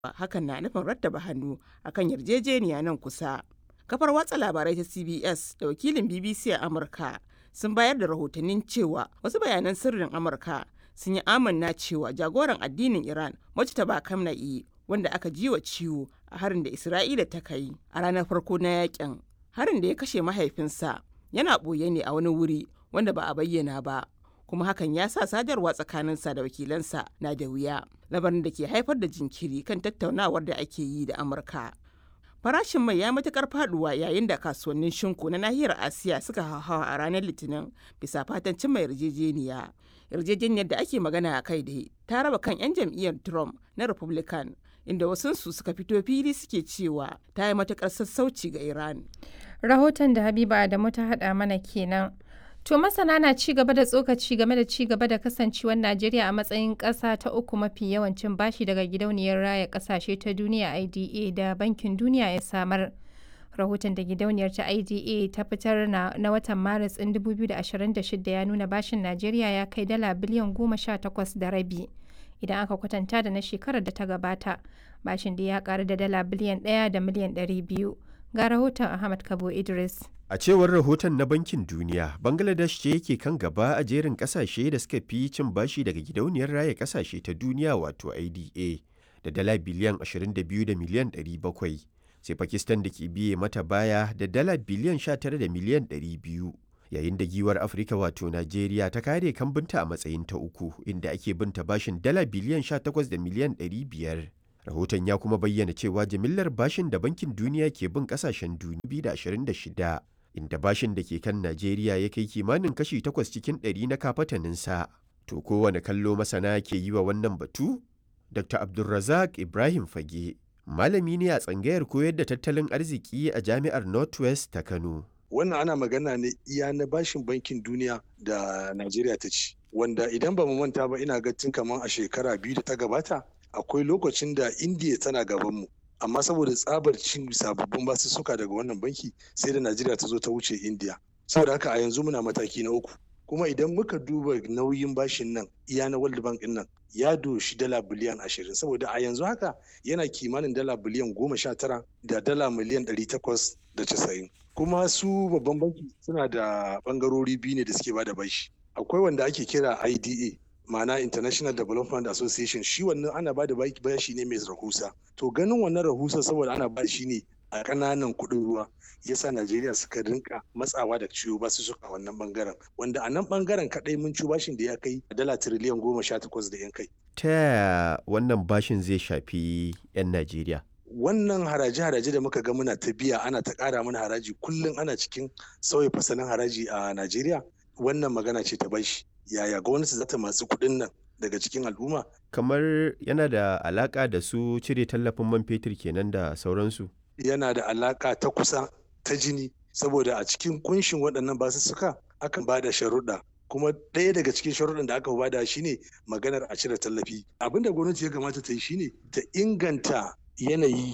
hakan na nufin rattaba hannu akan yarjejeniya nan kusa. Kafar watsa labarai ta CBS da wakilin BBC a Amurka sun bayar da rahotannin cewa wasu bayanan sirrin Amurka sun yi amanna cewa jagoran addinin Iran Mujtaba Kamna'i wanda aka ji wa ciwo a harin da Isra'ila ta kai a ranar farko na yakin. Harin da ya kashe mahaifinsa yana ɓoye ne a wani wuri wanda ba a bayyana ba. kuma hakan ya sa sadarwa tsakaninsa da wakilansa na da wuya labarin da ke haifar da jinkiri kan tattaunawar da ake yi da amurka farashin mai ya matukar faduwa yayin da kasuwannin shinku na nahiyar asiya suka hauhawa a ranar litinin bisa fatan cimma yarjejeniya yarjejeniyar da ake magana a kai da ta raba kan 'yan jam'iyyar trump na republican inda wasunsu suka fito fili suke cewa ta yi matukar sassauci ga iran rahoton da habiba adamu ta hada mana kenan To masana na ci gaba da tsokaci game da ci gaba da kasancewar Najeriya a matsayin ƙasa ta uku mafi yawancin bashi daga gidauniyar raya ƙasashe ta duniya IDA da Bankin Duniya ya samar. Rahoton da gidauniyar ta IDA ta fitar na, na watan Maris ɗin 2026 ya nuna bashin Najeriya ya kai dala biliyan goma sha takwas da rabi. Idan aka kwatanta da na shekarar da ta gabata, bashin da ya ƙaru da dala biliyan ɗaya da miliyan ɗari biyu. Ga rahoton Ahmad Kabo Idris. A cewar rahoton na Bankin Duniya, Bangladesh ce yake kan gaba a jerin kasashe da suka fi cin bashi daga gidauniyar raya kasashe ta duniya wato IDA da dala biliyan 22 da miliyan 700, sai Pakistan da ke biye mata baya da dala biliyan 19 da miliyan 200. Yayin da giwar Afirka wato Najeriya ta kare kambinta a matsayin ta uku inda ake binta bashin dala biliyan 18 da miliyan 500. Rahoton ya kuma bayyana cewa jimillar bashin da Bankin Duniya ke bin kasashen duniya 2026 inda bashin da ke kan Najeriya ya kai kimanin kashi takwas cikin ɗari na kafataninsa. To kowane kallo masana ke yi wa wannan batu? Dr. Abdulrazak Ibrahim Fage, malami ne a tsangayar koyar da tattalin arziki a jami'ar Northwest ta Kano. Wannan ana magana ne iya na bashin bankin duniya da Najeriya ta ci. Wanda idan ba mu manta ba ina ga tun kamar a shekara biyu da ta gabata akwai lokacin da Indiya tana gabanmu. amma saboda tsabar cin sababbin basussuka daga wannan banki sai da najeriya ta zo ta wuce india saboda haka a yanzu muna mataki na uku kuma idan muka duba nauyin bashin nan iya na world bank nan ya doshi dala biliyan ashirin saboda a yanzu haka yana kimanin dala biliyan goma sha tara da dala miliyan ɗari takwas da casa'in kuma su babban banki suna da bangarori biyu ne da suke bada bashi akwai wanda ake kira ida ma'ana international development association shi wannan ana ba da bashi ne mai rahusa to ganin wannan rahusa saboda ana ba shi ne a ƙananan kuɗin ruwa yasa najeriya suka rinka matsawa da ciwo ba su suka wannan bangaren wanda a nan bangaren kaɗai mun ci bashin da ya kai dala tiriliyan goma sha takwas da yan kai Ta yaya wannan bashin zai shafi 'yan Najeriya? wannan haraje-haraje da muka ga muna ta biya ana ta ƙara mana haraji kullum ana cikin sauya fasalin haraji a najeriya wannan magana ce ta bashi yaya gwamnati za ta masu kuɗin nan daga cikin al'umma. Kamar yana da alaƙa da su cire tallafin man fetur kenan da sauransu. Yana da alaƙa ta kusa ta jini saboda a cikin kunshin waɗannan basussuka akan ba da sharuɗa kuma ɗaya daga cikin sharuɗan da aka bada shine maganar a cire tallafi abin da gwamnati ya kamata ta yi shine ta inganta yanayi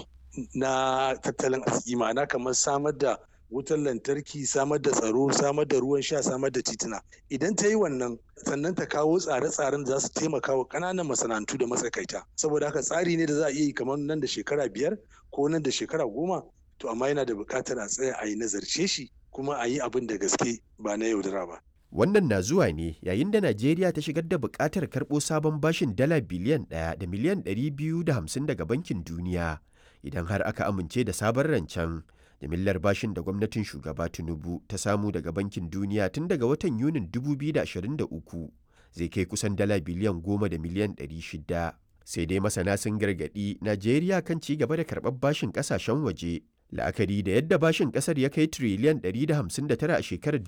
na tattalin arziki ma'ana kamar samar da wutar lantarki samar da tsaro samar da ruwan sha samar da tituna idan ta yi wannan sannan ta kawo tsare-tsaren da za su taimaka wa ƙananan masana'antu da matsakaita saboda haka tsari ne da za a iya yi kamar nan da shekara biyar ko nan da shekara goma to amma yana da buƙatar a tsaya a yi nazarce shi kuma a yi abin da gaske ba na yaudara ba. Wannan na zuwa ne yayin da Najeriya ta shigar da buƙatar karɓo sabon bashin dala biliyan ɗaya da miliyan ɗari biyu da hamsin daga Bankin Duniya idan har aka amince da sabon rancen. Jimillar bashin da gwamnatin shugaba Tinubu ta samu daga Bankin Duniya tun daga watan Yunin 2023 zai kai kusan dala biliyan goma da miliyan ɗari shida. Sai dai masana sun gargaɗi Najeriya kan ci gaba da karɓar bashin ƙasashen waje. La'akari da yadda bashin ƙasar ya kai tiriliyan 159 a shekarar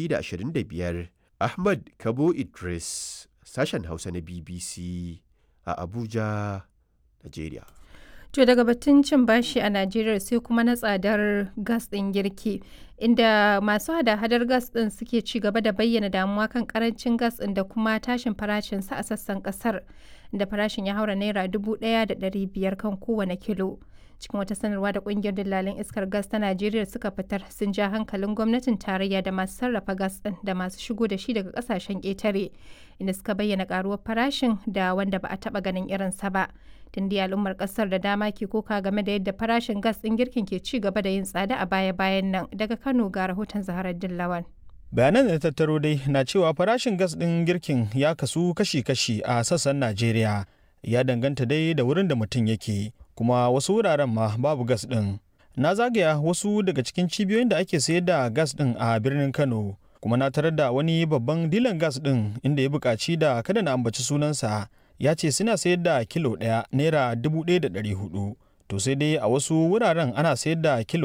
2025. Ahmad Kabo Idris, sashen Hausa na BBC a Abuja, Najeriya. To daga batun cin bashi a Najeriya sai kuma na tsadar gas ɗin girki, inda masu hada-hadar gas ɗin suke ci gaba da bayyana damuwa kan karancin gas ɗin da kuma tashin farashinsa a sassan ƙasar, da farashin ya haura naira dubu ɗaya da ɗari biyar kan kowane kilo. Cikin wata sanarwa da ƙungiyar dillalin iskar gas ta Najeriya suka fitar sun ja hankalin gwamnatin tarayya da masu sarrafa gas ɗin da masu shigo da shi daga ƙasashen ƙetare, inda suka bayyana ƙaruwar farashin da wanda ba a taɓa ganin irinsa ba. Tunda al'ummar kasar da dama ke koka game da yadda farashin gas ɗin girkin ke ci gaba da yin tsada a baya-bayan nan daga Kano ga rahoton Zaharar Dillawan. bayanan da tattaro dai na cewa farashin gas ɗin girkin ya kasu kashi-kashi a sassan najeriya ya danganta dai da wurin da mutum yake kuma wasu wuraren ma babu gas ɗin na zagaya wasu daga cikin cibiyoyin da ake sayar da gas ɗin a birnin kano kuma na tarar da wani babban dilan gas ɗin inda ya buƙaci da kada na ambaci sunansa ya ce suna sayar da kilo ɗaya naira dubu ɗaya da ɗari hudu to sai dai a wasu wuraren ana sayar da kilo